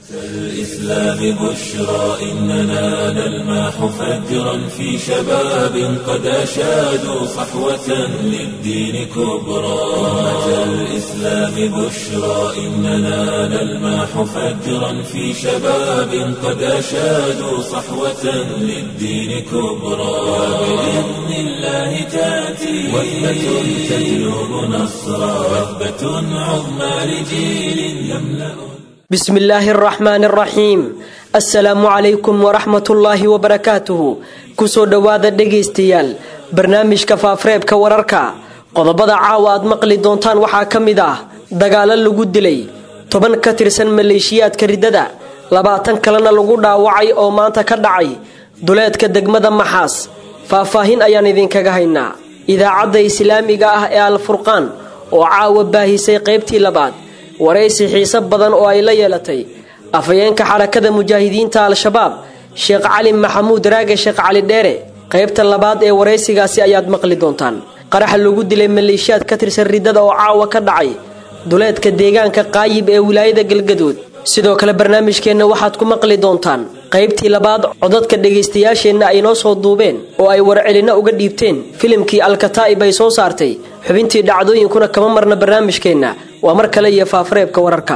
الإسلام بشرى إننا نلمح فجرا في شباب قد أشادوا صحوة للدين كبرى أمة الإسلام بشرى إننا نلمح فجرا في شباب قد أشادوا صحوة للدين كبرى وبإذن الله تأتي وثبة تجلب نصرا وثبة عظمى لجيل يملأ بسم الله الرحمن الرحيم assalaamu calaykum waraxmatullaahi wabarakaatuhu kusoo dhowaada dhegaystayaal barnaamijka faafreebka wararka qodobada caawa aad maqli doontaan waxaa ka mid ah dagaalo lagu dilay toban ka tirsan maleeshiyaadka riddada labaatan kalena lagu dhaawacay oo maanta ka dhacay duleedka degmada maxaas faahfaahin ayaan idinkaga haynaa idaacadda islaamiga ah ee alfurqaan oo caawa baahisay qaybtii labaad waraysi xiise badan oo ay la yeelatay afhayeenka xarakada mujaahidiinta al-shabaab sheekh cali maxamuud raage sheekh cali dheere qaybta labaad ee waraysigaasi ayaad maqli doontaan qaraxa lagu dilay maleeshiyaad ka tirsan riddada oo caawa ka dhacay duleedka deegaanka qaayib ee wilaayada galgaduud sidoo kale barnaamijkeenna waxaad ku maqli doontaan qaybtii labaad codadka dhegaystayaasheenna ay noo soo duubeen oo ay warcelinno uga dhiibteen filimkii alkataa'ib ay soo saartay xubintii dhacdooyinkuna kama marna barnaamijkeenna waa mar kale iyo faafareebka wararka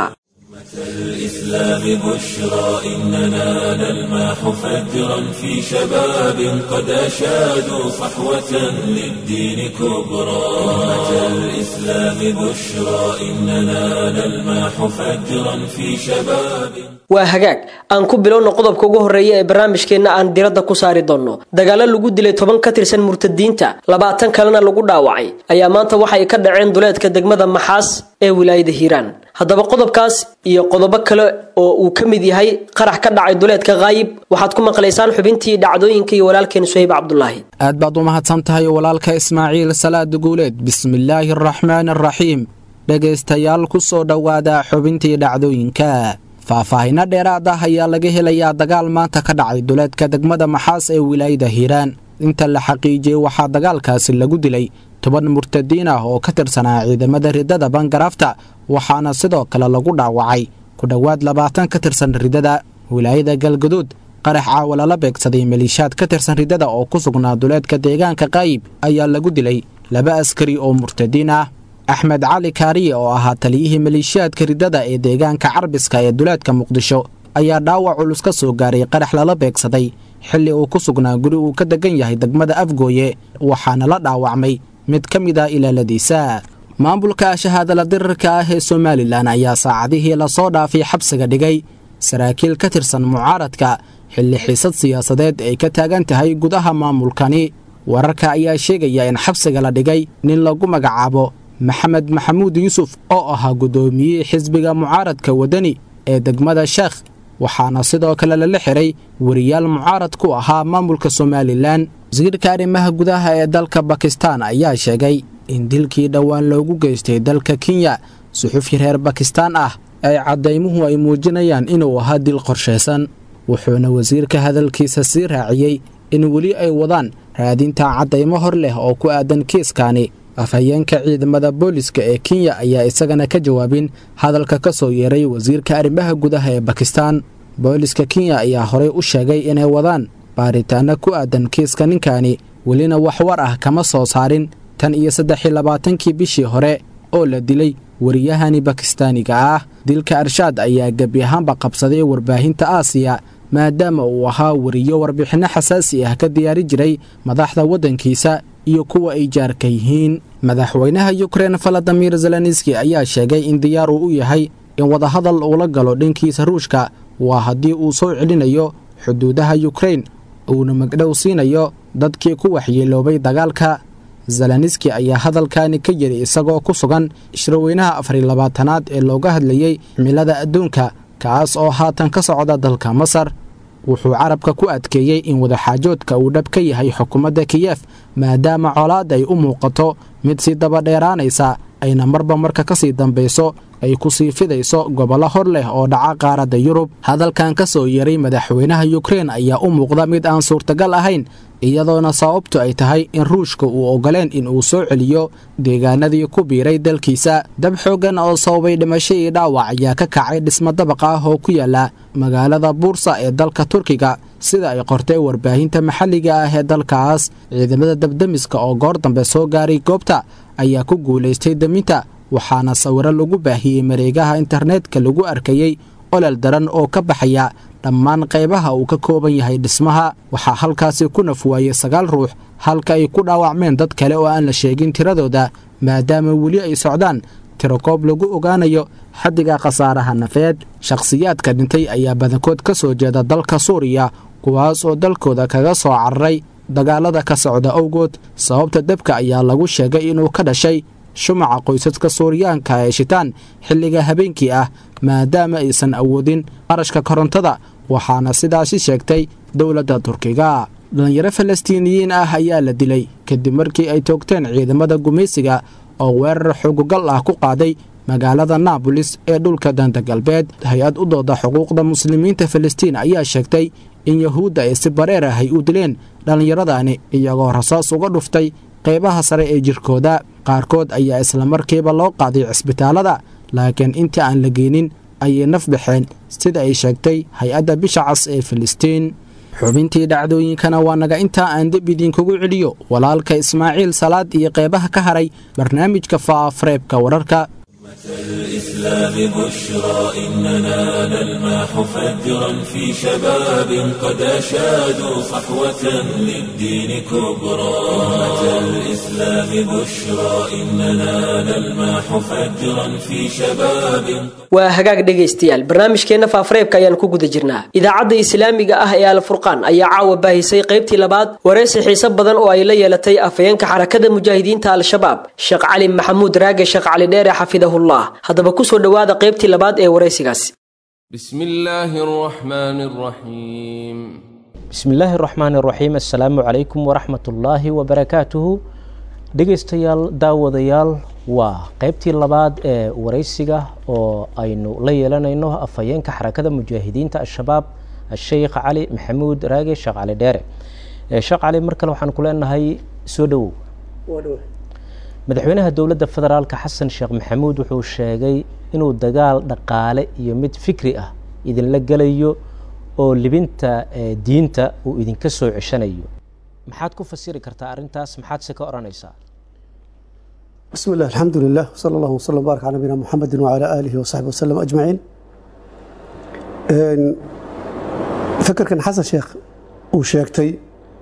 الإسلام بشرى إننا نلمح فجرا في شباب قد أشادوا صحوة للدين كبرى أمة الإسلام بشرى إننا نلمح فجرا في شباب waa hagaag aan ku bilowno qodobka ugu horreeya ee barnaamijkeenna aan diradda ku saari doonno dagaalo lagu dilay toban ka tirsan murtadiinta labaatan kalena lagu dhaawacay ayaa maanta waxay ka dhaceen duleedka degmada maxaas ee wilaayada hiiraan haddaba qodobkaas iyo qodobo kale oo uu ka mid yahay qarax ka dhacay duleedka kaayib waxaad ku maqlaysaan xubintii dhacdooyinka iyo walaalkeen suhayb cabdulaahi aad baad u mahadsan tahay walaalka ismaaciil salaad guuleed bismillaahi araxmaan araxiim dhegaystayaal ku soo dhowaada xubintii dhacdooyinka faahfaahinno dheeraad ah ayaa laga helayaa dagaal maanta ka dhacay duleedka degmada maxaas ee wilaayada hiiraan inta la xaqiijiyey waxaa dagaalkaasi lagu dilay toban murtadiin ah oo ka tirsanaa ciidamada riddada bangaraafta waxaana sidoo kale lagu dhaawacay ku dhowaad labaatan ka tirsan riddada wilaayada galgaduud qarax caawa lala beegsaday maliishaad ka tirsan riddada oo ku sugnaa duleedka deegaanka qaayib ayaa lagu dilay laba askari oo murtadiin ah axmed cali kaariye oo ahaa taliyihii maleeshiyaadka riddada ee deegaanka carbiska ee duleedka muqdisho ayaa dhaawac culus ka soo gaaray qarax lala beegsaday xilli uu ku sugnaa guri uu ka degan yahay degmada afgooye waxaana la dhaawacmay mid ka mid ah ilaaladiisa maamulka shahaadala dirirka ah ee somalilan ayaa saacadihii lasoo dhaafay xabsiga dhigay saraakiil ka tirsan mucaaradka xilli xiisad siyaasadeed ay ka taagan tahay gudaha maamulkani wararka ayaa sheegaya in xabsiga la dhigay nin lagu magacaabo maxamed maxamuud yuusuf oo ahaa guddoomiyihii xisbiga mucaaradka waddani ee degmada sheekh waxaana sidoo kale lala xiray wariyaal mucaarad ku ahaa maamulka somalilan wasiirka arrimaha gudaha ee dalka bakistan ayaa sheegay in dilkii dhowaan loogu geystay dalka kenya suxufi reer bakistaan ah ay caddaymuhu ay muujinayaan inuu ahaa dil qorshaysan wuxuuna wasiirka hadalkiisa sii raaciyey in weli ay wadaan raadinta caddaymo hor leh oo ku aadan kiiskaani afhayeenka ciidamada booliska ee kenya ayaa isagana ka jawaabin hadalka ka soo yeeray wasiirka arrimaha gudaha ee bakistan booliska kenya ayaa horey u sheegay inay wadaan baaritaano ku aadan kiiska ninkani welina wax war ah kama soo saarin tan iyo saddexi labaatankii bishii hore oo la dilay wariyahani bakistaaniga ah dilka arshaad ayaa gebi ahaanba qabsaday warbaahinta aasiya maadaama uu ahaa wariyo warbixinno xasaasi ah ka diyaari jiray madaxda waddankiisa iyo kuwa ay jaarka yihiin madaxweynaha yukrein valadimir zelenski ayaa sheegay in diyaar uu u yahay in wadahadal uula galo dhankiisa ruushka waa haddii uu soo celinayo xuduudaha yukrein uuna magdhow siinayo dadkii ku waxyeeloobay dagaalka zelenski ayaa hadalkani ka yiri isagoo ku sugan shirweynaha afariy labaatanaad ee looga hadlayey cimilada adduunka kaas oo haatan ka socda dalka masar wuxuu carabka ku adkeeyey in wadaxaajoodka uu dhab ka yahay xukuumadda kiyef maadaama colaad ay u muuqato mid sii dabadheeraanaysa ayna marba marka ka sii dambayso ay ku sii fidayso gobollo hor leh oo dhaca qaaradda yurub hadalkan ka soo yeray madaxweynaha yukrein ayaa u muuqda mid aan suurtagal ahayn iyadoona sababtu ay tahay in ruushka uu ogoleen in uu soo celiyo deegaanadii ku biiray dalkiisa dab xooggan oo sababay dhimasho iyo dhaawac ayaa ka kacay dhismo dabaq ah oo ku yaala magaalada buursa ee dalka turkiga sida ay qortay warbaahinta maxalliga ah ee dalkaas ciidamada dabdemiska oo goor dambe soo gaaray goobta ayaa ku guulaystay deminta waxaana sawiro lagu baahiyey mareegaha internetka lagu arkayey olol daran oo ka baxaya dhammaan qaybaha uu ka kooban yahay dhismaha waxaa halkaasi ku nafwaayey sagaal ruux halka ay ku dhaawacmeen dad kale oo aan la sheegin tiradooda maadaama weli ay socdaan tirokoob lagu ogaanayo xaddiga khasaaraha nafeed shakhsiyaadka dhintay ayaa badankood ka soo jeeda dalka suuriya kuwaas oo dalkooda kaga soo cararay dagaalada ka socda awgood sababta debka ayaa lagu sheegay inuu ka dhashay shumaca qoysaska suuriyaanka ee shitaan xilliga habeenkii ah maadaama aysan awoodin qarashka korontada waxaana sidaasi sheegtay dowladda turkiga dhalinyaro falastiiniyiin ah ayaa la dilay kadib markii ay toogteen ciidamada gumaysiga oo weerar xugugal ah ku qaaday magaalada naabolis ee dhulka danta galbeed hay-ad u dooda xuquuqda muslimiinta falastiin ayaa sheegtay in yahuudda ay si bareer ah ay u dileen dhallinyaradani iyagoo rasaas uga dhuftay qaybaha sare ee jirkooda qaarkood ayaa islamarkiiba loo qaaday cisbitaalada laakiin intii aan la geenin ayay naf baxeen sida ay sheegtay hay-adda bisha cas ee filistiin xubintii dhacdooyinkana waa naga intaa aan deb idinkugu celiyo walaalka ismaaciil salaad iyo qeybaha ka haray barnaamijka faafareebka wararka الإسلام بشرى إننا نلمح فجرا في شباب قد أشادوا صحوة للدين كبرى أمة الإسلام بشرى إننا نلمح فجرا في شباب waa hagaag dhegaystayaal barnaamijkeenna faafareebka ayaan ku guda jirnaa idaacadda islaamiga ah ee alfurqaan ayaa caawa baahisay qaybtii labaad wareysi xiise badan oo ay la yeelatay afhayeenka xarakada mujaahidiinta al-shabaab sheekh cali maxamuud raage sheekh cali dheere xafidahullah haddaba kusoo dhowaada qaybtii labaad ee wareysigaasi بسم الله الرحمن الرحيم bismi illaahi araxmaan iraxiim assalaamu calaykum waraxmatullaahi wabarakaatuhu dhegaystayaal daawadayaal waa qeybtii labaad ee wareysiga oo aynu la yeelanayno afhayeenka xarakada mujaahidiinta al-shabaab asheykh cali maxamuud raage sheekh cali dheere sheekh cali mar kale waxaan ku leenahay soo dhowow madaxweynaha dowladda federaalka xasan sheekh maxamuud wuxuu sheegay inuu dagaal dhaqaale iyo mid fikri ah idinla gelayo oo libinta diinta uu idinka soo ceshanayo maxaad ku fasiri kartaa arrintaas maxaad se ka odhanaysaa بسم الله الحمد لله وصلى الله وسلم وبارك على نبينا محمد وعلى آله وصحبه وسلم أجمعين إن فكر كان حسن شيخ وشيكتي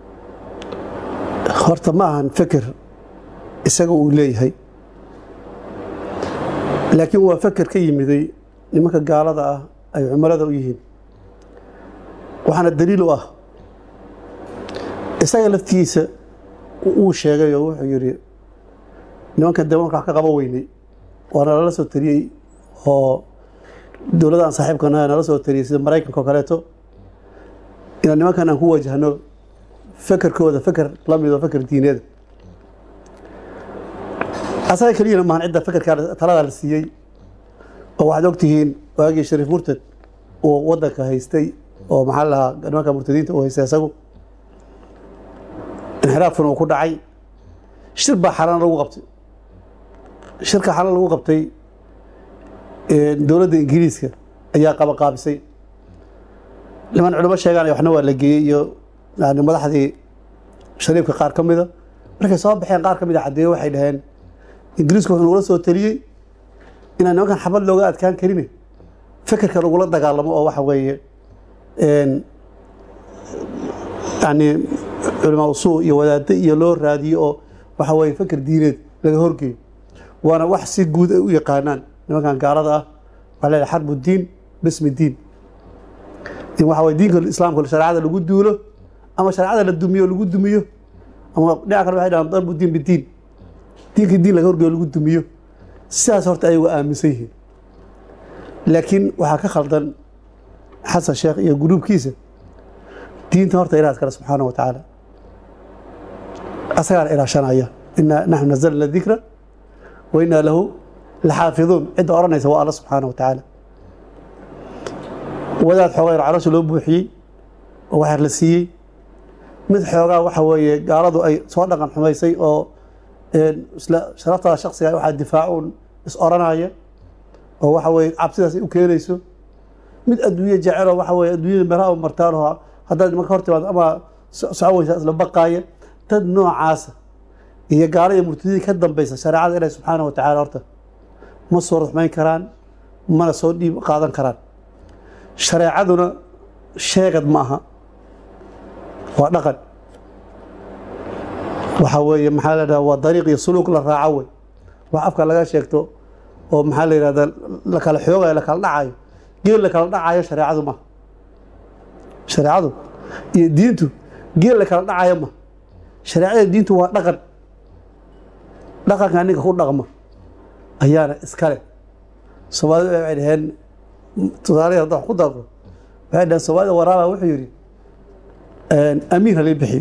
horta ma ahan feker isaga uu leeyahay laakiin waa feker ka yimiday nimanka gaalada ah ay cumilada u yihiin waxaana daliil u ah isaga laftiisa uu sheegay oo wuxuu yidhi nimankan dee markaa ka qaba weynay waana lala soo tariyey oo dowladaan saaxiibkana nala soo tariyey sida maraykanka oo kaleeto inaan nimankan aan ku wajahno fekerkooda feker la mido feker diineeda asaga keliyana maahan cidda fekerkaa taladaa la siiyey oo waxaad ogtihiin waagii shariif murtad uu wadanka haystay oo maxaa lahaa nimanka murtadiinta uu haystay isagu inxiraafkuna uu ku dhacay shir baa xalaan lagu qabtay shirka xalaan lagu qabtay dowladda ingiriiska ayaa qabaqaabisay niman culimo sheegaan waxna waa la geeyey iyo yani madaxdii shariifka qaar ka mida markay soo baxeen qaar ka mid a caddeeye waxay dhaheen ingiriisku wuxuu nagula soo taliyey inaan nimankan xabad looga adkaan karin fekerka lagula dagaalamo oo waxa weeye yani culamaa usuu iyo wadaaddo iyo loo raadiyo oo waxa weeye feker diineed laga horgeeyo waana wax si guud ay u yaqaanaan nimankan gaalada ah waxaa leedahay xarbu diin bismi diin in waxa weye diinka islaamka shareecada lagu duulo ama shareecada la dumiyo lagu dumiyo ama dhinaca kale waxay dhahaan darbu diin bidiin diinka diin laga horgeeyo lagu dumiyo sidaas horta ayagu aaminsan yihiin laakiin waxaa ka khaldan xasan sheekh iyo guruubkiisa diinta horta ilaah kale subxaana wa tacaala asagaana ilaashanaya inaa naxnu nazalna dikra wa inaa lahu laxaafiduun cidda odhanaysa waa alla subxaana wa tacaala wadaad xoogaa yar caloosha loo buuxiyey oo waxyar la siiyey mid xoogaa waxa weeye gaaladu ay soo dhaqan xumaysay oo isla sharaftada shaksiga waxaa difaacuun is oranaya oo waxa weye cabsidaas ay u keenayso mid adduunye jeceloo waxa weye adduunyada meelaha u martaanoo haddaad nimanka hor timaado ama socon weysaa isla baqaaya dad noocaasa iyo gaala iyo murtadidii ka dambaysa shareecada ilahi subxaana wa tacala horta ma soo ruxmayn karaan mana soo dhiib qaadan karaan shareecaduna sheegad ma aha waa dhaqan waxaa weeye maxaa la dhaha waa dariiq iyo suluuk la raaco wey wax afka laga sheegto oo maxaa la yidhahdaa la kala xoogayo la kala dhacayo geel la kala dhacayo shareecadu ma shareecadu iyo diintu geel la kala dhacayo ma shareecada diintu waa dhaqan dhaqanka ninka ku dhaqma ayaana iskale soomaalida waxay dhaheen tusaale hadda wax ku darko waxay dhaheen soomaalida waraaba wuxuu yidhi amiin halii bixiyo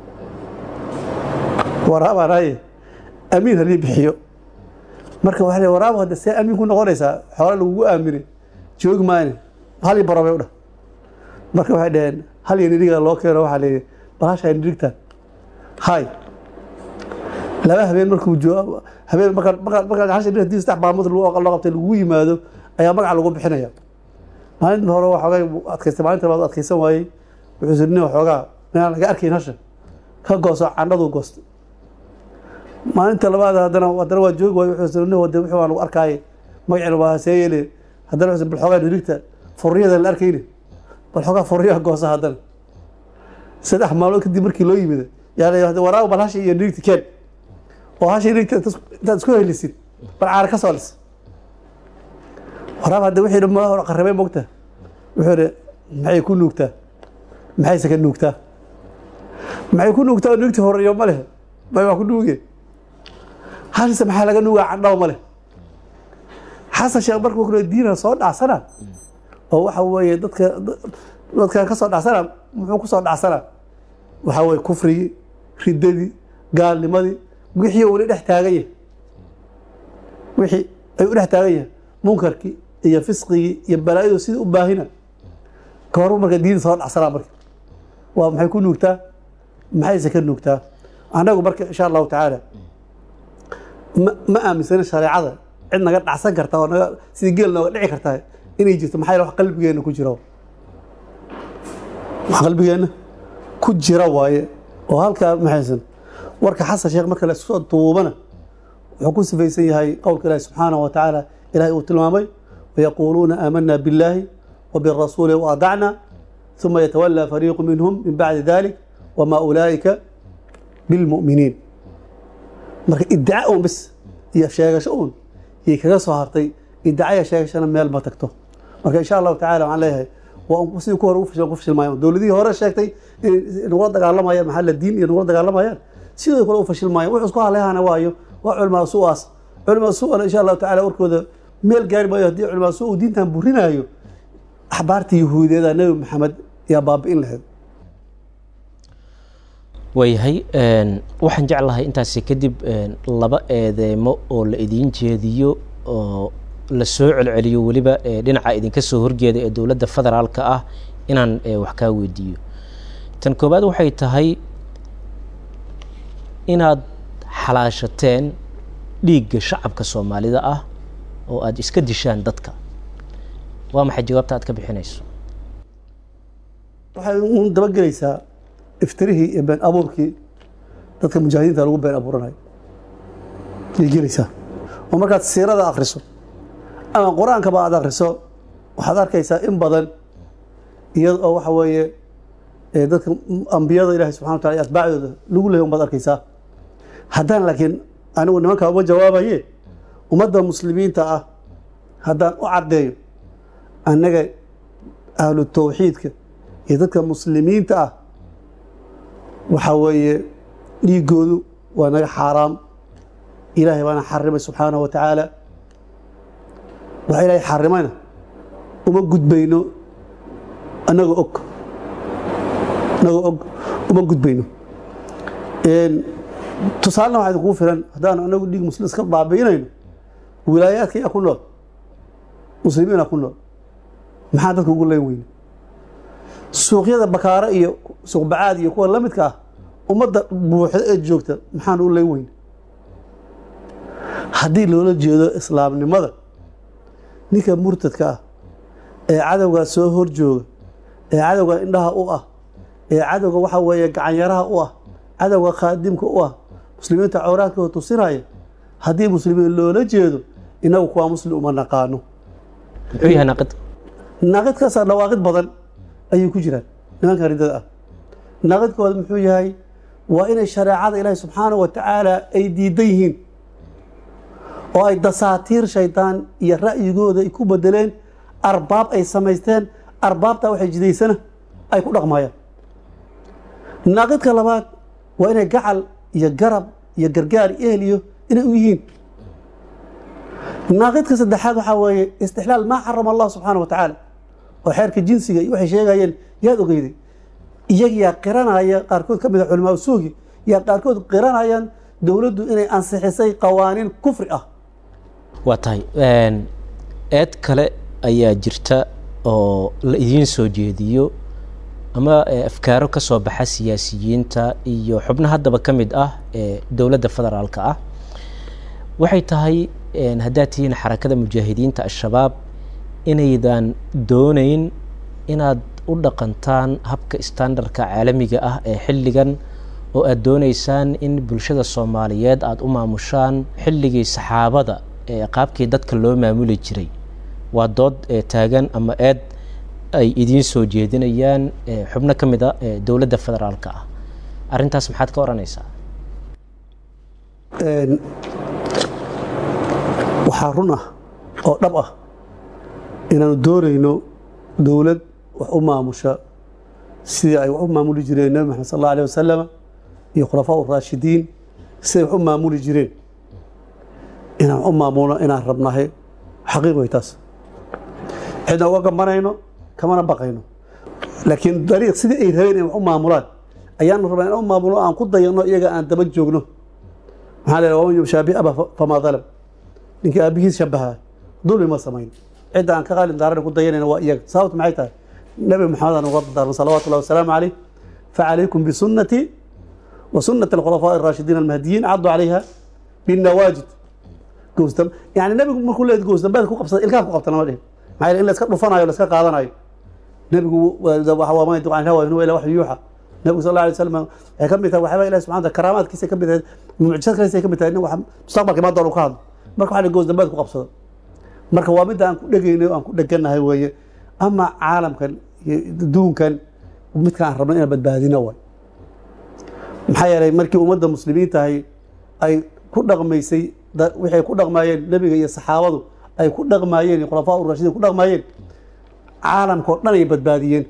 waraabaanaye amiin halii bixiyo marka waxa waraaba hadda see amiin ku noqonaysaa xoole lagugu aaminay joogi maayne hal baro bay u dhah marka waxay dhaheen hal iyo nidhiga loo keeno waxaa la yidhi bahasha nidhigtaan hay laba habeen markuu joogo habeen markaa markaa markaa hasha nidhig hadii saddex maalmood loo qabtay lagu yimaado ayaa magaca lagu bixinaya maalinta hore waxoogay adkaystay maalinta labaad adkaysan waayey wuxuu siri nin waxoogaa inaan laga arkayn hasha ka gooso candhaduu goostay maalinta labaad haddana haddana waa joogi waayo wuxuu siri nin wade wuxuu aan lagu arkaaye magacina waa see yeele haddana wuxuu bal xoogaa nirigta furriyada la arkayne bal xoogaa furriyaha goosa haddana saddex maalmood kadib markii loo yimid yaa waraaba bal hasha iyo nirigta keen oo hasha nirigta intaad isku helisid bal caara ka soo lis waraaba hadda wixii dhammaa hore qarrabay mogta wuxuu ihi maxay ku nuugtaa maxayse ka nuugtaa maxay ku nuugtaa nuugti horeeyo ma leh may waa ku nuuge hashise maxaa laga nuugaa candhaw ma leh xasan sheekh markuu kule diina soo dhacsana oo waxa weeye dadka dadkan ka soo dhacsana muxuu ku soo dhacsanaa waxaa weye kufrigii riddadii gaalnimadii wixii uu dhex taagan yahay wixii ay u dhex taagan yahay munkarkii iyo fisqigii iyo balaayadu sidii u baahina kahor marka diin soo dhacsanaa marka waa maxay ku nuugtaa maxayse ka nuugtaa annagu marka insha allahu tacaala ma ma aaminsana shareecada cid naga dhacsan karta oo naga sidii geel nooga dhici kartaa inay jirto maxaa wax qalbigeenna ku jira wax qalbigeenna ku jira waaye oo halkaa maxaysan warka xasan sheekh marka la soo duubana wuxuu ku sifaysan yahay qowlka ilaahi subxaanahu wa tacaala ilahay uu tilmaamay wayaquuluuna aamanaa billaahi وبالرسول وأطعنا ثم يتولى فريق منهم من بعد ذلك وما أولئك بالمؤمنين marka iddaca un bis iyo sheegasho un yay kaga soo hartay iddacaya sheegashana meel ma tagto marka insha allahu tacala waxaan leeyahay waa sidii ku hore u fashil ku fashil maayan dowladihii hore sheegtay inay nagula dagaalamayaan maxaa la diin iyo nagula dagaalamayaan sidoo kale u fashil maayan wuxuu isku hadlayahana waayo waa culimaa su'aas culimaa su'ana insha allahu tacala warkooda meel gaari maayo haddii culimaa su uu diintan burinaayo axbaarta yahuudeeda nebi maxamed yaa baabi'in lahayd waayahay waxaan jeclahay intaasi kadib laba eedeemo oo la idiin jeediyo oo la soo celceliyo weliba dhinaca idinka soo horjeeda ee dowladda federaalka ah inaan wax kaa weydiiyo tan koowaad waxay tahay inaad xalaashateen dhiigga shacabka soomaalida ah oo aada iska dishaan dadka waa maxay jawaabta aad ka bixinayso waxay uun dabagelaysaa iftirihii iyo been abuurkii dadka mujaahidiinta lagu been abuuranayo yay gelaysaa oo markaad siirada akhriso ama qur-aankaba aad akhriso waxaad arkaysaa in badan iyada oo waxa weeye dadka ambiyada ilahi subxana wa tala atbaacdooda lagu lehay unbaad arkaysaa haddaan laakiin anigu nimankaa uma jawaabaye ummadda muslimiinta ah haddaan u caddeeyo annaga ahlu tawxiidka iyo dadka muslimiinta ah waxaa weeye dhiigoodu waa naga xaaraam ilaahay baana xarimay subxaanahu wa tacaala waxa ilaahay xarimayna uma gudbayno annagoo og annagoo og uma gudbayno tusaalena waxaa idinkugu filan haddaanu annagu dhiig muslim iska baabi'inayno wilaayaadka yaa ku nool muslimiina ku nool maxaa dadka ugu leen weyne suuqyada bakaaro iyo suuqbacaad iyo kuwa la midka ah ummadda buuxda ee joogta maxaan u leen weyne haddii loola jeedo islaamnimada ninka murtadka ah ee cadowgaa soo hor jooga ee cadowga indhaha u ah ee cadowga waxa weeye gacanyaraha u ah cadowga khaadimka u ah muslimiinta cawraadkooda tusinaya haddii muslimiin loola jeedo inagu kuwaa muslim uma naqaano muxuu yahay naaqid naaqidkaasaa dhawaaqid badan ayay ku jiraan nimanka riddada ah naaqidkooda muxuu yahay waa inay shareecada ilaahi subxaanahu wa tacaala ay diidan yihiin oo ay dasaatiir shaydaan iyo ra'yigooda ay ku bedeleen arbaab ay samaysteen arbaabtaa waxay jidaysana ay ku dhaqmayaan naaqidka labaad waa inay gacal iyo garab iyo gargaar iyo ehliyo inay u yihiin naaqidka saddexaad waxaa weeye istixlaal maa xarama allah subxaana wa tacaala oo xeerka jinsiga iyo waxay sheegayeen yaad ogeyday iyaga yaa qiranaya qaarkood ka mid a culimaa suugi yaa qaarkood qiranayaan dowladdu inay ansixisay qawaaniin kufri ah waa tahay eed kale ayaa jirta oo la idiin soo jeediyo ama afkaaro ka soo baxa siyaasiyiinta iyo xubno haddaba ka mid ah ee dowladda federaalka ah waxay tahay haddaad tihiin xarakada mujaahidiinta al-shabaab inaydan dooneyn inaad u dhaqantaan habka standardka caalamiga ah ee xilligan oo aada dooneysaan in bulshada soomaaliyeed aada u maamushaan xilligii saxaabada ee qaabkii dadka loo maamuli jiray waa dood taagan ama eed ay idiin soo jeedinayaan xubno ka mid a dowladda federaalka ah arrintaas maxaad ka odhanaysaa waxaa run ah oo dhab ah inaanu doonayno dowlad wax u maamusha sidii ay wax u maamuli jireen nebi maxamed sal alla alيh wasalama iyo khulafaa uraashidiin siday wax u maamuli jireen inaan u maamulno inaan rabnahay xaqiiq way taas cidna uga gambanayno kamana baqayno laakiin dariiq sidii ay rabeen in wax u maamulaan ayaanu rabnaa in u maamulo aan ku dayano iyaga aan daba joogno maxaa la waman yubshaabi aba famaa dalam ninkii aabihiis shabaha dulmi ma samayn cidda aan ka qaalin daarana ku dayanayna waa iyaga sababtu maxay tahay nebi maxamed aan uga dardaarno salawaatu llahi wasalaamu caleyh facalaykum bisunati wa sunati alkhulafaa araashidiin almahdiyiin caddu calayha binnawaajid goosdam yani nebigu markuu leeyahay goosdambeed ku qabsada ilkaha ku qabta lama dhihin maxaa yeele in la iska dhufanayo la iska qaadanayo nebigu waa ma yantiqu can hawa in huwa ila waxyu yuuxa nebigu sal alla alay wasalam waxay ka mid tahay waxyaaba ilahi subxana wataala karaamaadkiisa ka mid tahay mucjisad kalesa ka mid tahay nin wax mustaqbalka imaan doon uu ka hadlo marka waxa goos dambeed ku qabsado marka waa midda aan ku dhegaynay o aan ku dheganahay weeye ama caalamkan iyo adduunkan midka aan rabno inaan badbaadino waay maxaa yeelay markii ummadda muslimiintahay ay ku dhaqmaysay waxay ku dhaqmaayeen nebiga iyo saxaabadu ay ku dhaqmaayeen iyo khulafaa urashidiin ku dhaqmaayeen caalamkao dhan ay badbaadiyeen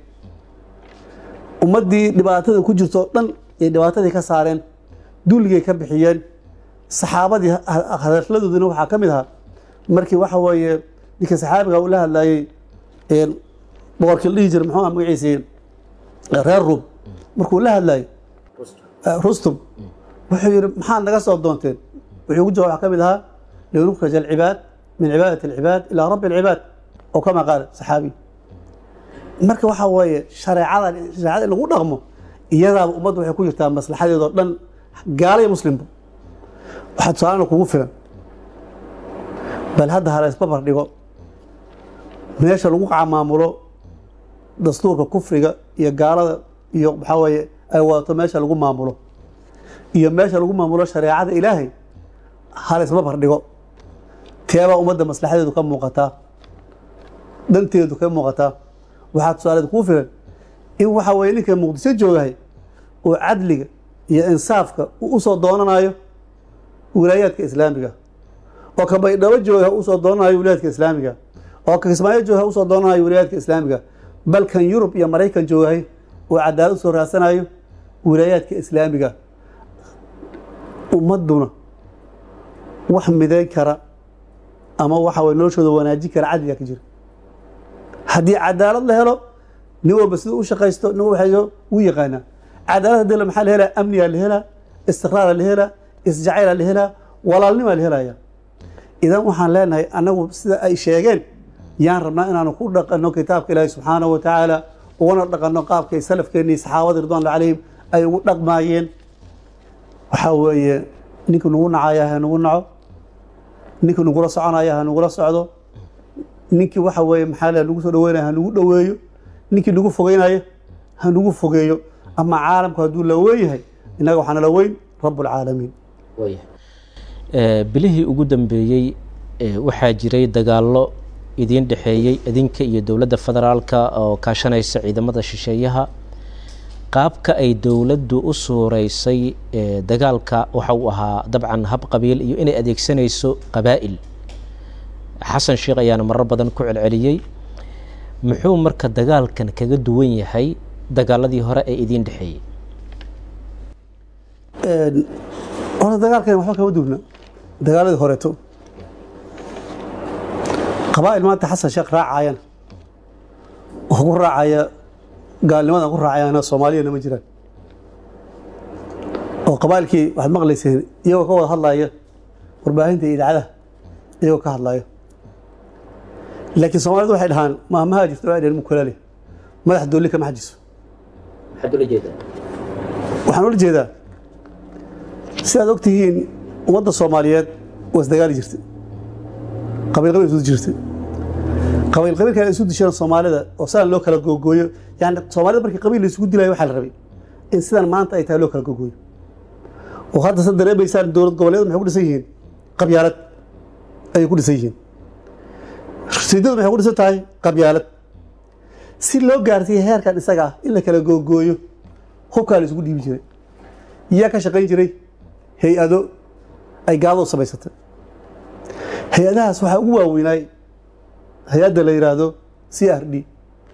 ummaddii dhibaatada ku jirto o dhan ay dhibaatadii ka saareen dulligay ka bixiyeen saxaabadii hadaladoodina waxaa ka mid ahaa markii waxa weeye ninka saxaabiga uu la hadlaayey boqorkii la dhihi jira muxuu magaciisii reer ruum markuu la hadlaayey rustum wuxuu yihi maxaad naga soo doonteen wuxuu ku jawab waxaa ka mid ahaa linukrij alcibaad min cibaadati alcibaad ilaa rabbi alcibaad oo kama qaala saxaabi marka waxaa weeye shareecada shareecada in lagu dhaqmo iyadaaba ummadda waxay ku jirtaa maslaxadeedoo dhan gaala iyo muslimba waxaa tusaalana kugu filan bal hadda hala isbabar dhigo meesha lagu camaamulo dastuurka kufriga iyo gaalada iyo waxaa weeye ay wadato meesha lagu maamulo iyo meesha lagu maamulo shareecada ilaahay hala isbabar dhigo teebaa ummadda maslaxadeedu ka muuqataa dhanteedu ka muuqataa waxaa tusaaleed kuu filan in waxaa weye ninka muqdisho joogahay oo cadliga iyo insaafka uu usoo doonanayo wilaayaadka islaamiga oo ka baydhabo jooga usoo doonanayo wilaayaadka islaamiga oo ka kismaayo jooga usoo doonanayo wilaayaadka islaamiga bal kan yurub iyo maraykan joogahay oo cadaalad usoo raadsanayo wilaayaadka islaamiga ummadduna wax midayn kara ama waxa weye noloshooda wanaajin kara cadliga ka jira haddii cadaalad la helo nin walba siduu u shaqaysto nin walba u yaqaanaa cadaalad hadii la maxaa la helaa amnigaa la helaa istiqraara la helaa isjacayla la helaa walaalnimaa la helaya idan waxaan leenahay annagu sida ay sheegeen yaan rabnaa inaanu ku dhaqanno kitaabka ilaahi subxaanahu wa tacaala ugana dhaqanno qaabkay salafkeennii saxaabada ridwaanullah calayhim ay ugu dhaqmaayeen waxaa weeye ninkii nagu nacaya ha nagu naco ninkii nagula soconaya ha nagula socdo ninkii waxa weeye maxaa le nagu soo dhaweynaya ha nagu dhoweeyo ninkii nagu fogeynaya ha nagu fogeeyo ama caalamku hadduu la weyn yahay innaga waxaa nala weyn rabbulcaalamiin bilihii ugu dambeeyey waxaa jiray dagaallo idiin dhexeeyey idinka iyo dowladda federaalka oo kaashanaysa ciidamada shisheeyaha qaabka ay dowladdu u suureysay dagaalka waxa uu ahaa dabcan hab qabiil iyo inay adeegsanayso qabaa'il xasan sheekh ayaana marar badan ku celceliyey muxuu marka dagaalkan kaga duwan yahay dagaaladii hore ee idiin dhexeeyey horta dagaalkan waxba kama duwna dagaaladii horeeto qabaa'il maanta xasan sheekh raacayana oo ku raacaya gaalnimadan ku raacayana soomaaliyana ma jiraan oo qabaa'ilkii waxaad maqlayseen iyagoo ka wada hadlaya warbaahinta iyo idaacadaha iyagoo ka hadlaya laakiin soomaalidu waxay dhahaan maamaha jirta waxay dhaheen mukulaale madax doolli kama xajiso waxaan ula jeedaa sidaad og tihiin ummadda soomaaliyeed waa isdagaali jirtay qabiil qabiil isu jirtay qabiil qabiilkan isu dishana soomaalida oo sidaan loo kala googooyo yani soomaalida markii qabiil la isugu dilayo waxaa la rabay in sidan maanta ay tahay loo kala googooyo oo hadda sa dareemaysaan dowlad goboleedu maxay ku dhisan yihiin qabyaalad ayay ku dhisan yihiin rasiidadu maxay ku dhisan tahay qabyaalad si loo gaarsiiya heerkan isaga ah in la kala googooyo hubkaa la isugu dhiibi jiray yaa ka shaqayn jiray hay-ado ay gaaladu samaysatay hay-adahaas waxaa ugu waaweynaay hay-adda la yidhaahdo c r d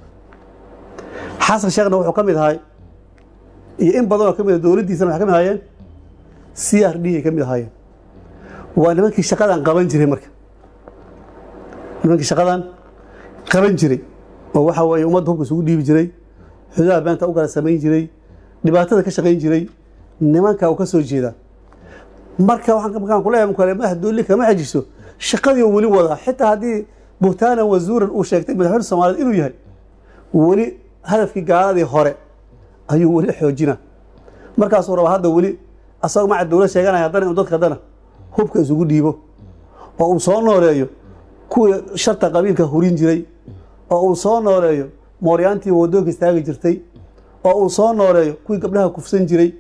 xasan sheekhna wuxuu ka mid ahay iyo in badanoo ka mid a dowladdiisana waxay ka mid ahaayeen c r d ay ka mid ahaayeen waa nimankii shaqadan qaban jiray marka nimankii shaqadan qaban jiray oo waxaa weeye ummadda hubka isugu dhiibi jiray xududaha beenta u kala samayn jiray dhibaatada ka shaqayn jiray nimanka uu ka soo jeedaa marka markaan kuleeyahay mukale madax doolli kama xejiso shaqadii weli wadaa xitaa haddii buhtaanan wasuuran uu sheegtay madaxweyne soomaaliyeed inuu yahay weli hadafkii gaaladii hore ayuu weli xoojina markaasuu rabaa hadda weli asagoo maca dowlad sheeganaya haddana inuu dadka haddana hubka isugu dhiibo oo uu soo nooleeyo kuwii sharta qabiilka hurin jiray oo uu soo nooleeyo mooryaantii waddoonka istaagi jirtay oo uu soo nooleeyo kuwii gabdhaha kufsan jiray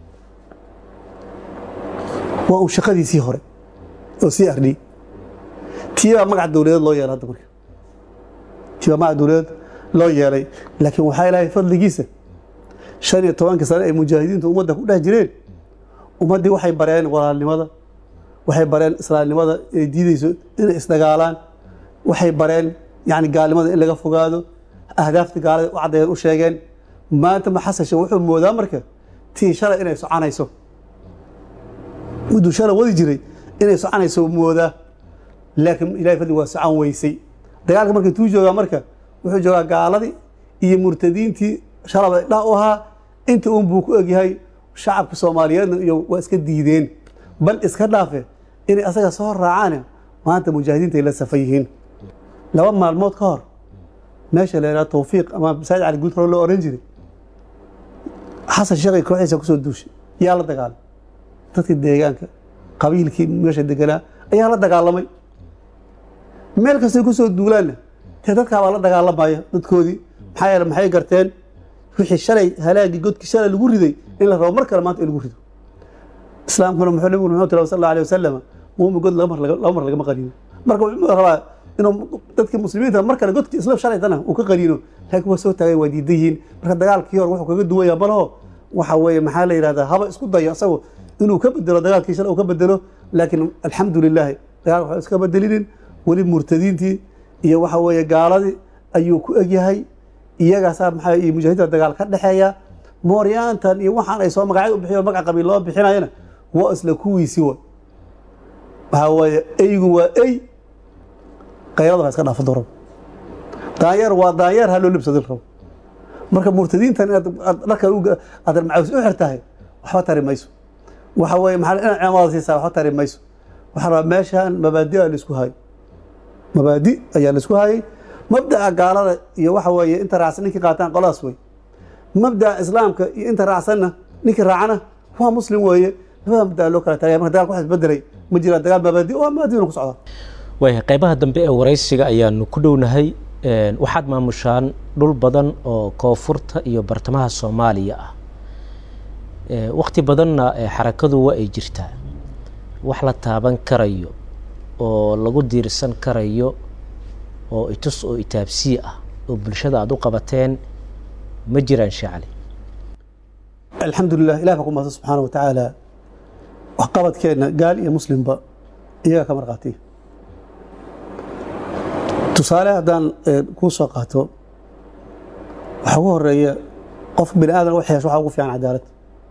waa un shaqadiisii hore oo c r d tiibaa magac dowladeed loo yeelay hadda marka tiibaa magac dowladeed loo yeelay laakiin waxaa ilaahay fadligiisa shan iyo tobankii sane ay mujaahidiintu ummadda ku dhex jireen ummaddii waxay bareen walaalnimada waxay bareen islaamnimada inay diideyso inay isdagaalaan waxay bareen yani gaalnimada in laga fogaado ahdaafta gaalada u caddeeyeen u sheegeen maanta ma xasan sheekh wuxuu moodaa marka tii shalay inay soconayso mudduu shalay wadi jiray inay soconayso moodaa laakiin ilahay fadli waa socon weysay dagaalka marka intuu joogaa marka wuxuu joogaa gaaladii iyo murtadiintii shalaba dha u ahaa inta uun buu ku egyahay shacabka soomaaliyeedna iyo waa iska diideen bal iska dhaafe inay asaga soo raacaan maanta mujaahidiinta ay la safan yihiin laba maalmood ka hor meesha la yidhaha tawfiiq ama masaajid cali guud hore loo oran jiray xasan sheekhay kooxiisa kusoo duushay yaa la dagaalay dadkii deegaanka qabiilkii meesha deganaa ayaa la dagaalamay meel kastay kusoo duulaanna dee dadkaabaa la dagaalamaya dadkoodii maxaa yeele maxay garteen wixii shalay halaagii godkii shalay lagu riday in la rabo mar kale maanta in lagu rido islaamkuna muxuu nabigu muxuu tiri sal alla alay wasalam muumin god laba mar laba mar lagama qaniino marka wuxuu rabaa inuu dadkii muslimiinta mar kale godkii isla shalaytana uu ka qaniino laakiin waa soo taagay waa diidan yihiin marka dagaalkii hore wuxuu kaga duwan yaha malaho waxa weeye maxaa la yidhahdaa haba isku dayo asagu inuu ka bedelo dagaalkii shalay uu ka bedelo laakiin alxamdu lilaahi dagaalka waxba iska bedelinin weli murtadiintii iyo waxa weeye gaaladii ayuu ku egyahay iyagaasaa maxaa iyo mujaahidiinta dagaal ka dhexeeya mooryaantan iyo waxaan ay soo magacyo u bixiyo magac qabiil loo bixinayana waa isla kuwiisii wa waxaa weeye eygu waa ey qayrada waa iska dhaafo doran daanyeer waa daanyeer ha loo libsadin rabo marka murtadiintan inaad dharka aad macaws u xirtahay waxba tari mayso waxa weeye maxaa inaad cimaamada siisaa waxba tari mayso waxaa rabaa meeshaan mabaadi a laisku hayo mabaadi ayaa laisku hayay mabda'a gaalada iyo waxa weeye inta raacsan ninkii qaataan qoladaas wey mabda'a islaamka iyo inta raacsanna ninkii raacana waa muslim weeye labada mabda'a loo kala taagaya marka dagaalka wax isbedelay ma jiraan dagaal mabaadi oo mabaadiina ku socdaa waayahay qaybaha dambe ee waraysiga ayaanu ku dhownahay waxaad maamushaan dhul badan oo koonfurta iyo bartamaha soomaaliya ah wakti badanna xarakadu waa ay jirtaa wax la taaban karayo oo lagu diirsan karayo oo itus oo itaabsii ah oo bulshada aada u qabateen ma jiraan sheecali alxamdulilah ilah baa ku mahadsan subxaana wa tacaala waxqabadkeenna gaal iyo muslimba iyaga ka marqaatiya tusaale haddaan kuu soo qaato waxaa ugu horeeya qof bini aadan wax yeesho waxaa ugu fiican cadaalad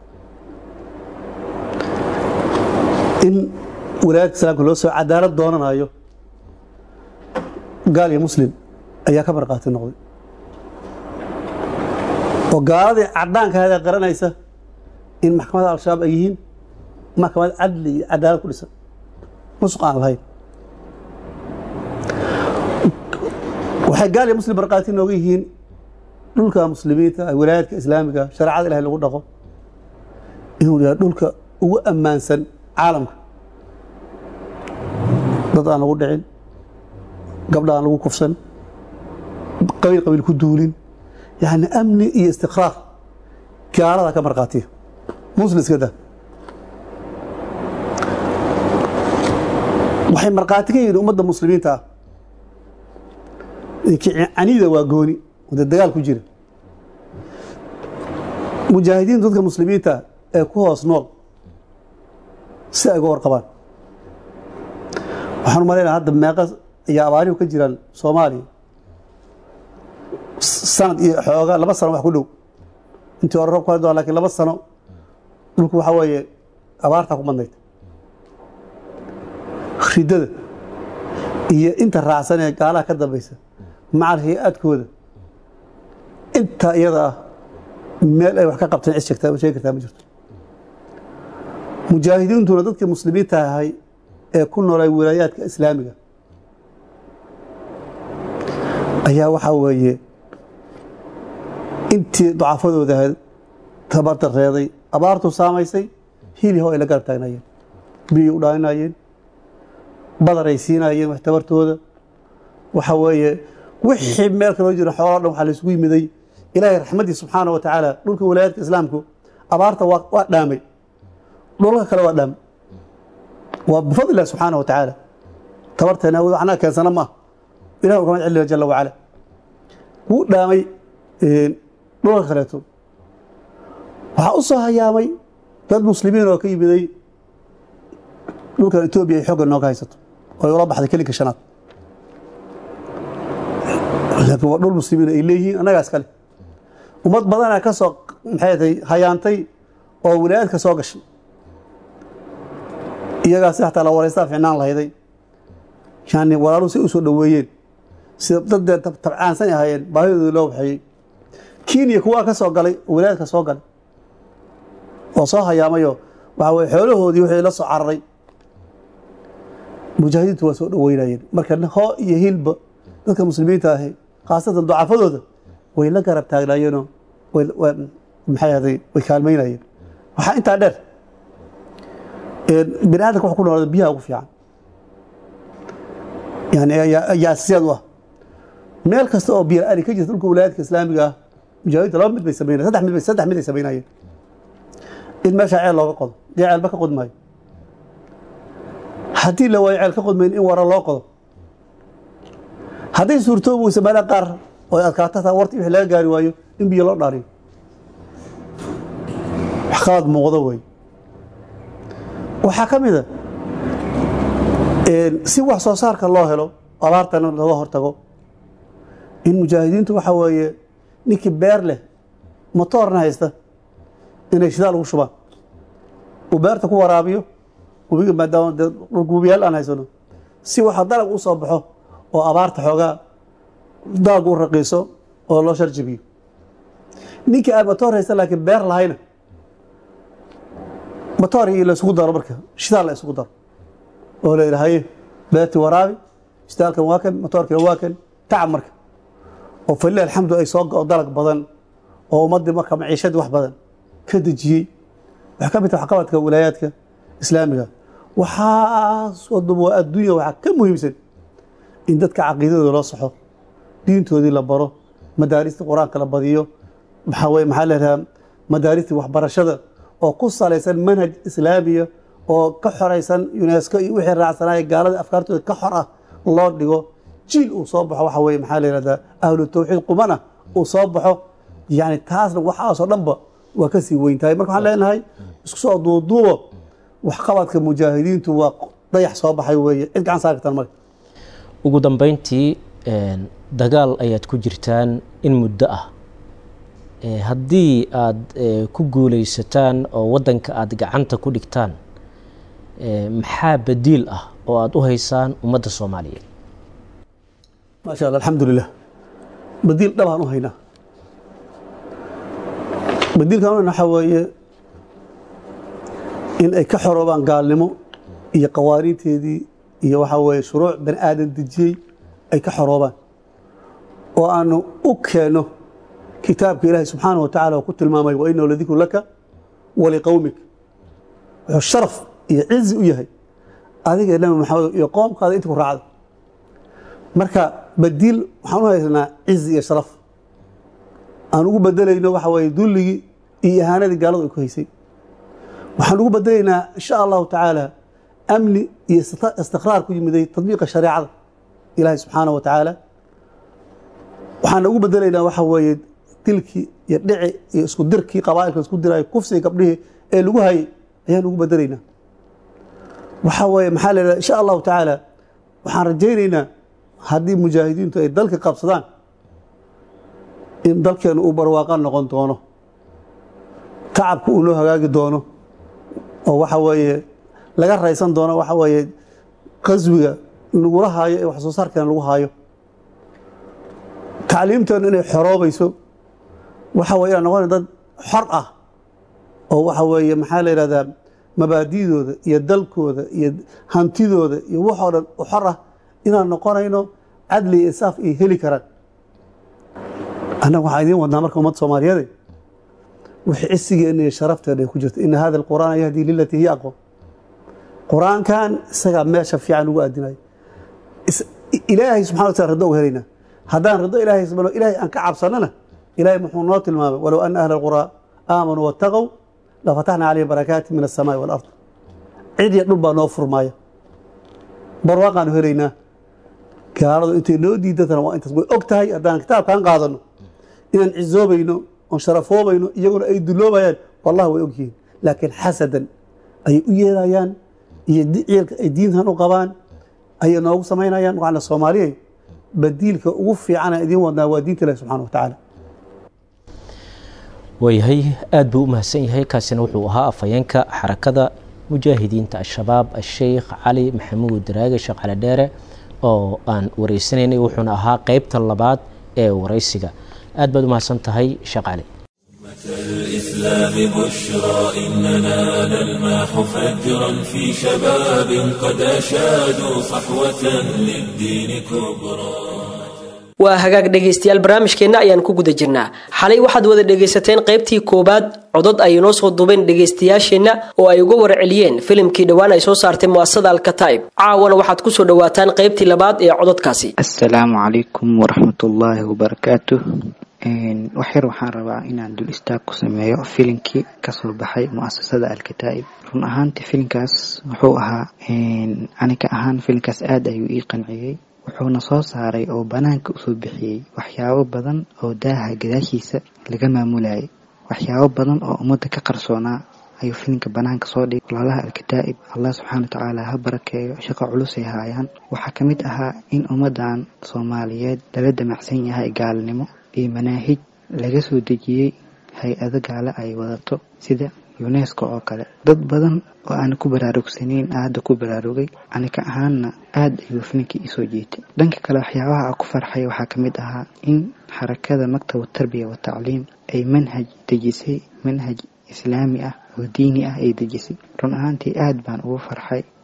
in walaayadka islaamka loo soo cadaalad doonanayo gaal iyo muslim ayaa ka marqaati noqday oo gaaladii caddaankaada qaranaysa in maxkamadda al-shabaab ay yihiin maxkamad cadli iyo cadaalad ku dhisan musuq aan lahayn waxay gaal iyo muslim markhaati nooga yihiin dhulka muslimiinta wilaayadka islaamiga shareecada ilahay lagu dhaqo inuu yahay dhulka ugu ammaansan caalamka dad aan lagu dhicin gabdha aan lagu kufsan qabiil qabiil ku duulin yani amni iyo istiqraar gaalada ka markhaatiya muslim iska da waxay markhaati ka yihiin ummadda muslimiinta ah canida waa gooni wada dagaal ku jira mujaahidiintu dadka muslimiinta ee ku hoos nool si ay uga warqabaan waxaan u malaynaa hadda meeqa iyo abaarihu ka jiraan soomaaliya sanad iyo xooga laba sano wax ku dhow intii hore roobka doon lakin laba sano dhulku waxaa weeye abaartaa ku badnayd ridada iyo inta raacsan ee gaalaha ka dambaysa macal hay-aadkooda intaa iyada ah meel ay wax ka qabteen cid sheegtaa sheegi kartaa ma jirto mujaahidiintuna dadkii muslimiinta ahay ee ku noolay wilaayaadka islaamiga ayaa waxaa weeye intii dacafadooda ahayd tabardareeday abaartu saamaysay hiliho ay la garab taagnaayeen biyay u dhaaninayeen badaray siinaayeen wax tabartooda waxa weeye wixii meel kaloo jira xooloo dhan waxaa la isugu yimiday ilaahay raxmaddii subxaana wa tacaala dhulka walaayaadka islaamku abaarta waa dhaamay dhulka kale waa dhaamay waa bifadli illahi subxaana wa tacaala tabarteena awood anaa keensana ma ah ilahi ukamad celina jala wacala wuu dhaamay dhulka kaleeto waxaa u soo hayaamay dad muslimiin oo ka yimiday dhulkan etoobiya ay xoogga nooga haysato oo ay ula baxday kelinka shanaad laakiin waa dhul muslimiin ay leeyihiin annagaas kale ummad badanaa ka soo maxay tahay hayaantay oo wilaayadka soo gashay iyagaasi xataa la waraystaa ficnaan lahayday yani walaaluhu say u soo dhoweeyeen sida daddee tabcaansan ahaayeen baahidooda loo waxeeyey kenya kuwaa ka soo galay oo wilaayadka soo galay oo soo hayaamayoo waxa weye xoolahoodii wixii la soo cararay mujaahidiintu waa soo dhoweynayeen marka hoo iyo hilba dadka muslimiinta ahi khaasatan ducafadooda way la garab taagnaayeenoo maxay ahday way kaalmaynayeen waxaa intaa dheer bini aadamka wax ku noolada biyaha ugu fiican yani ayaa asasiyaad u ah meel kasta oo biyo la-aani ka jirta dhulka wilaayadka islaamiga ah mujaahidiinta laba mid bay samaynayen saddex mid bay saddex mid ay samaynayeen in meeshaa ceel looga qodo dee ceelba ka qod maayo haddii la waayo ceel ka qodmayn in wara loo qodo hadday suurtoobi weysa meelaha qaar oo adkaato hataa warti wixii laga gaari waayo in biyo loo dhaariyo wax qalad muuqdo wey waxaa ka mid a si wax soo saarka loo helo abaartana looga hortago in mujaahidiintu waxaa weeye ninkii beer leh motoorna haysta inay shidaal ugu shubaan uu beerta ku waraabiyo webiga maadaama dee dhulka webiyaal aan haysano si waxa dalag u soo baxo oo abaarta xoogaa daagu u raqiiso oo loo sharjabiyo ninkii aan motoor haysta laakiin beer lahayna motoor iyo la isugu daro marka shidaal la isugu daro oo la idhahaye beerti waraabi istaalkan waa kan motoorkina waa kan tacab marka oo falilah alxamdu ay soo go dalag badan oo ummaddii marka maciishadii wax badan ka dejiyey waxay ka mid tahay waxqabadka wilaayaadka islaamiga waxaas oo dhan waa adduunya waxaa ka muhiimsan in dadka caqiidadooda loo saxo diintoodii la baro madaarista qur-aanka la badiyo maxaa weye maxaa leedahaa madaaristii waxbarashada oo ku salaysan manhaj islaamiya oo ka xoraysan unesco iyo wixii raacsanaya gaalada afkaartooda ka xor ah loo dhigo jiil uu soo baxo waxa weye maxaa la yihahdaa ahlu tawxiid qumana uu soo baxo yani taasna waxaasoo dhanba waa kasii weyntahay marka waxaan leenahay isku soo duuduubo waxqabadka mujaahidiintu waa dayax soo baxay weeye cid gacan saari kartaan marka ugu dambeyntii dagaal ayaad ku jirtaan in muddo ah haddii aad ku guuleysataan oo waddanka aada gacanta ku dhigtaan maxaa badiil ah oo aada u haysaan ummadda soomaaliyeed maasha allah alxamdulilah badiil dhabaan u haynaa badiilkan waxaa weeye in ay ka xoroobaan gaalnimo iyo qawaaniinteedii iyo waxaa weeye shuruuc bani aadan dejiyey ay ka xoroobaan oo aanu u keenno kitaabka ilaahay subxaana wa tacala oo ku tilmaamay wa inahu ladikru laka waliqowmik wuxuu sharaf iyo cizi u yahay adiga nabi maxamed iyo qoomkaada inta ku raacda marka badiil waxaan u haysanaa cizi iyo sharaf aan ugu bedelayno waxa weeye dulligii iyo ihaanadii gaaladu ay ku haysay waxaan ugu bedelaynaa insha allahu tacaala amni iyo istiqraar ku yimiday tadbiiqa shareecada ilaahay subxaana wa tacaala waxaan ugu bedelaynaa waxa weeye dilkii iyo dhici iyo isku dirkii qabaailka isku dirayo kufsiga gabdhihii ee lagu hayay ayaan ugu bedelaynaa waxaa weeye maxaa la yidhahda insha allahu tacaala waxaan rajaynaynaa haddii mujaahidiintu ay dalka qabsadaan in dalkeenu uu barwaaqa noqon doono tacabka uu noo hagaagi doono oo waxa weeye laga raysan doono waxa weeye qaswiga lagula haayo ee wax soo saarkeena lagu haayo tacliimteenu inay xoroobayso waxa weye inaan noqona dad xor ah oo waxa weeye maxaa la yidhahdaa mabaadidooda iyo dalkooda iyo hantidooda iyo waxoo dhan u xor ah inaan noqonayno cadli iyo insaaf ay heli karaan annaga waxaa idiin wadnaa marka ummadda soomaaliyeede wixii cisigeenna iyo sharafteena ay ku jirto ina hada alqur'aana yahdii lilatii hiya aqwam qur-aankan isagaa meesha fiican ugu aadinayo ilaahay subxana wa tala rido uga helaynaa haddaan rido ilaahay subxana ilaahay aan ka cabsanana ilaahay muxuu noo tilmaamay walow ana ahla alquraa aamanuu wattaqow lafataxna calayhim barakaati min alsamaai walard cid iyo dhul baa noo furmaaya barwaaqaanu helaynaa gaaladu intay noo diidatana waa intaas way og tahay haddaan kitaabkaan qaadano inaan cizoobayno oon sharafoobayno iyaguna ay duloobayaan wallahi way ogyihiin laakiin xasadan ayay u yeelayaan iyo ciilka ay diintan u qabaan ayay noogu samaynayaan waxaana soomaaliyay badiilka ugu fiicana idiin wadnaa waa diinta ilahi subxana wa tacaala waayahay aada buu u mahadsan yahay kaasina wuxuu ahaa afhayeenka xarakada mujaahidiinta al-shabaab a-sheikh cali maxamuud daraage sheekh cali dheere oo aan wareysanaynay wuxuuna ahaa qeybta labaad ee wareysiga aad baad u mahadsan tahay sheekh cali الإسلام بشرى إننا نلمح فجرا في شباب قد أشادوا صحوة للدين كبرى waa hagaag dhegaystayaal barnaamijkeenna ayaan ku guda jirnaa xalay waxaad wada dhegaysateen qaybtii koowaad codod ay inoo soo duubeen dhegaystayaasheenna oo ay uga warceliyeen filimkii dhowaan ay soo saartay mu'asasada alkataib caawana waxaad kusoo dhawaataan qaybtii labaad ee cododkaasi assalaamu calaykum waraxmatullaahi wabarakaatuh waxyar waxaan rabaa inaan dul istaag ku sameeyo filinkii kasoo baxay mu'asasada alkataa'ib run ahaantii filinkaas wuxuu ahaa aniga ahaan filinkaas aada ayuu ii qanciyey wuxuuna soo saaray oo banaanka usoo bixiyey waxyaabo badan oo daaha gadaashiisa laga maamulayay waxyaabo badan oo ummadda ka qarsoonaa ayuu filinka banaanka soo dhigay walaalaha alkataa'ib allah subxaana wa tacaala ha barakeeyo shaqo culusay haayaan waxaa ka mid ahaa in ummaddan soomaaliyeed lala damacsan yahay gaalnimo iyo manaahij laga soo dejiyey hay-ado gaale ay wadato sida unesco oo kale dad badan oo aan ku baraarugsanayn aada ku baraarugay anika ahaanna aada ayuu filinkii isoo jeetay dhanka kale waxyaabaha a ku farxay waxaa ka mid ahaa in xarakada maktab tarbiya wa tacliim ay manhaj dejisay manhaj islaami ah oo diini ah ay dejisay run ahaantii aada baan ugu farxay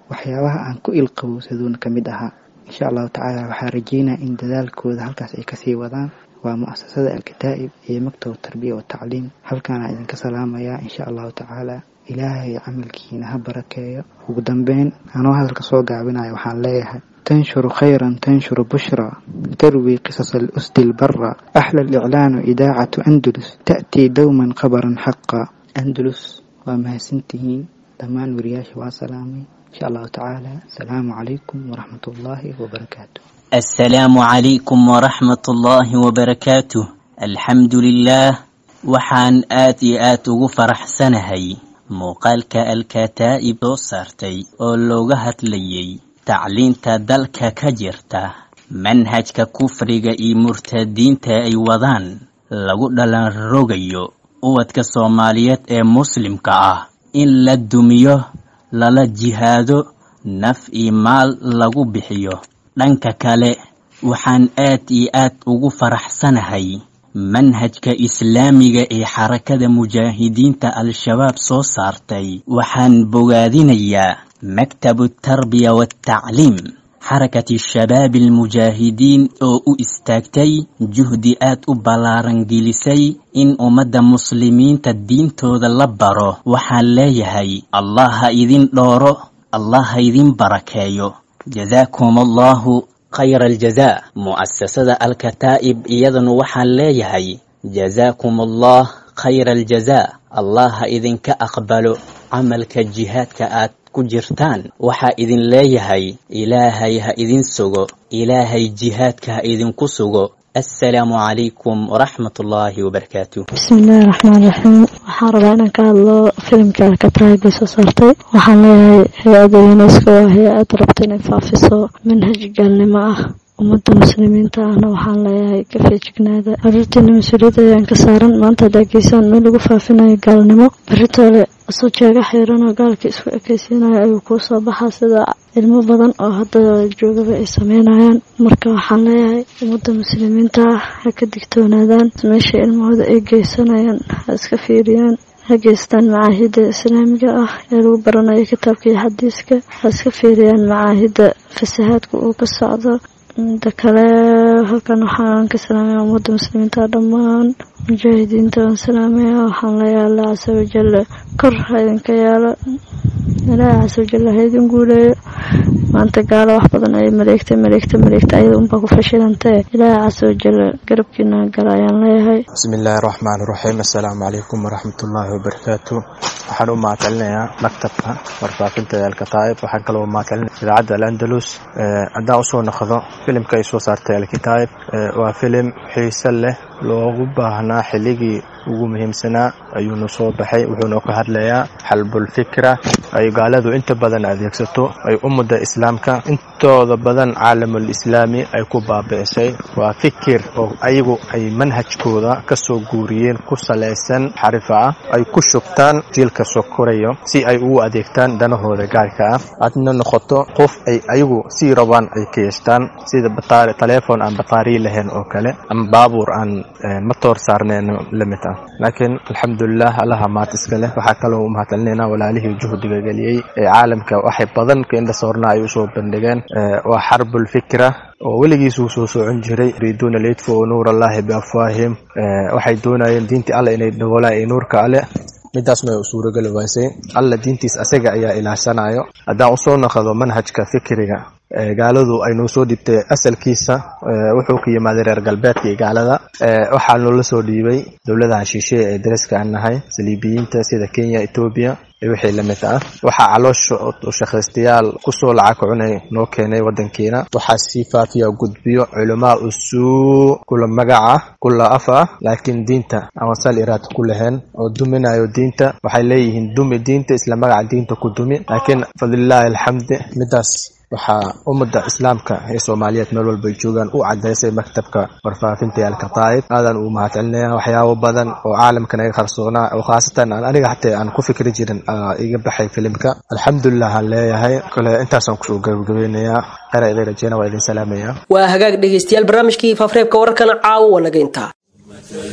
waxyaabaha aan ku ilqabowsaduuna ka mid ahaa insha allahu tacaala waxaa rajeynaya in dadaalkooda halkaas ay kasii wadaan waa mu'asasada alkataa'ib iyo maktab tarbiya watacliim halkaana idinka salaamayaa insha allahu tacaala ilaahay camalkiina ha barakeeyo ugu dambeyn anoo hadalka soo gaabinaya waxaan leeyahay تنشر خيرا تنشر بشرى تروي قصص الأسد البرة أحلى الإعلان إذاعة أندلس تأتي دوما خبرا حقا أندلس ومهسنتهين دمان ورياش وسلامي إن شاء الله تعالى السلام عليكم ورحمة الله وبركاته السلام عليكم ورحمة الله وبركاته الحمد لله waxaan aad iyo aad ugu faraxsanahay muuqaalka alkataa'ib soo saartay oo looga hadlayay tacliinta dalka ka jirta manhajka kufriga iyo murtadiinta ay wadaan lagu dhalan rogayo ubadka soomaaliyeed ee muslimka ah in la dumiyo lala jihaado naf iyo maal lagu bixiyo dhanka kale waxaan aad iyo aad ugu faraxsanahay manhajka islaamiga ee xarakada mujaahidiinta al-shabaab soo saartay waxaan bogaadinayaa maktabu tarbiya waatacliim xarakati shabaabi almujaahidiin oo u istaagtay juhdi aad u ballaaran gelisay in ummadda muslimiinta diintooda la baro waxaan leeyahay allah ha idin dhooro allah ha idin barakeeyo jazaakum allahu khayra aljazaa mu'asasada alkataa'ib iyadanu waxaan leeyahay jazaakum allah khayra aljazaa allah ha idinka aqbalo camalka jihaadka aad ku jirtaan waxaa idin leeyahay ilaahay ha idin sugo ilaahay jihaadka ha idinku sugo assalaamu calaykum waraxmat ullaahi wabarakaatu bismillaahi raxmaan raxiim waxaan rabaa inaan ka hadlo filimka alkataa'ib ay soo saartay waxaan leeyahay hay-adda unesco waa hay-ad rabta inay faafiso manhaj gaalnimo ah ummadda muslimiinta ahna waxaan leeyahay ka feejignaada caruurteena mas-uuliyadda ayaan ka saaran maanta haddaa geysaan meel lagu faafinayo gaalnimo beritoole asoo jeega xiiranoo gaalka isku ekaysiinayo ayuu kuu soo baxaa sida ilmo badan oo hadda joogaba ay sameynayaan marka waxaan leeyahay ummadda muslimiinta ah ha ka digtoonaadaan meesha ilmahooda ay geysanayaan ha iska fiiriyaan ha geystaan macaahidda islaamiga ah ee lagu baranayo kitaabka iyo xadiiska ha iska fiiriyaan macaahidda fasahaadka uu ka socdo mida kale halkan waxaan ka salaamaya ummadda muslimiinta dhammaan mujaahidiinta waan salaamaya waxaan leeyahay allah casa wajalla kor ha idinka yaalo ilaahay casa wajalla ha idin guuleeyo maanta gaalo wax badan ay maleegtay maleegta maleegta ayada unbaa ku fashilantee ilaahay casa wajalla garabkiina gala ayaan leeyahay bismi illaahi raxmaan raxiim assalaamu calaykum waraxmatullaahi wabarakaatu waxaan u mahadcelinayaa maktabka warfaafinta alkataa'ib waxaan kaloo mahadcelinaya idaacadda alandalus haddaan usoo noqdo filimka ay soo saartay alkitaa'ib waa filim xiise leh loogu baahnaa xilligii ugu muhiimsanaa ayuuna soo baxay wuxuuna ka hadlayaa xalbulfikra ay gaaladu inta badan adeegsato ay ummadda islaamka intooda badan caalamul islaami ay ku baabi'isay waa fikir oo ayagu ay manhajkooda ka soo guuriyeen ku salaysan xarifa ah ay ku shubtaan jiilka soo korayo si ay ugu adeegtaan danahooda gaarka ah aadna noqoto qof ay ayagu sii rabaan ay ka yeeshtaan sida taleefon aan bataariyi lahayn oo kale ama baabuur aan matoor saarnayn la mid ah laakiin alxamdulilah allaha maad iska leh waxaa kaloo u mahadcelinaynaa walaalihii juhdiga geliyey ee caalamka waxay badan ka indhasoorna ay usoo bandhigeen waa xarbulfikra oo weligiisuu soo socon jiray yuriiduuna liyudfuu nuur allahi biafwaahim waxay doonayeen diintii alle inay daboolaan ee nuurka alle midaasna way u suurageli waysay alla diintiis asaga ayaa ilaashanayo haddaan usoo noqdo manhajka fikriga gaaladu ay noo soo dhibtay asalkiisa wuxuu ka yimaaday reer galbeedka iyo gaalada waxaa noola soo dhiibay dowladaha shisheeye ee dariska aan nahay saliibiyiinta sida kenya etoobiya iyo wixii lamid ah waxaa caloosha ushaqaystayaal kusoo lacag cunay noo keenay wadankeena waxaa sii faafiya gudbiyo culamaa usuu kula magaca kula af ah laakiin diinta aan sal iraad ku lahayn oo duminayo diinta waxay leeyihiin dumi diinta isla magaca diinta ku dumi laakiin fadlilaahi alxamdi midaas waxaa ummadda islaamka ee soomaaliyeed meel walba ay joogaan u cadaysay maktabka warfaafinta ee alkataa'ib aadan uu mahadcelinaya waxyaabo badan oo caalamkan iga qarsoonaa oo khaasatan aan aniga xataa aan ku fikri jirin iga baxay filimka alxamdulilah aan leeyahay kole intaasaan kusoo gabagabeynayaa khayra idin rajeyna waa idin salaamaya waa hagaag dhegaystayaal barnaamijkii faafreebka wararkana caawo wanaga intaa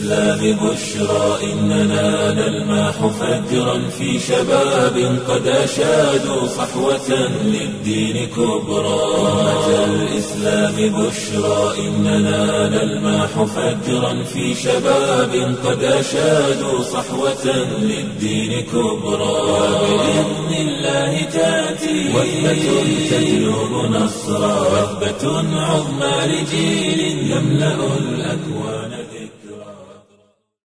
الإسلام بشرى إننا نلمح فجرا في شباب قد أشادوا صحوة للدين كبرى أمة الإسلام بشرى إننا نلمح فجرا في شباب قد أشادوا صحوة للدين كبرى وبإذن الله تأتي وثبة تجلب نصرا وثبة عظمى لجيل يملأ الأكوان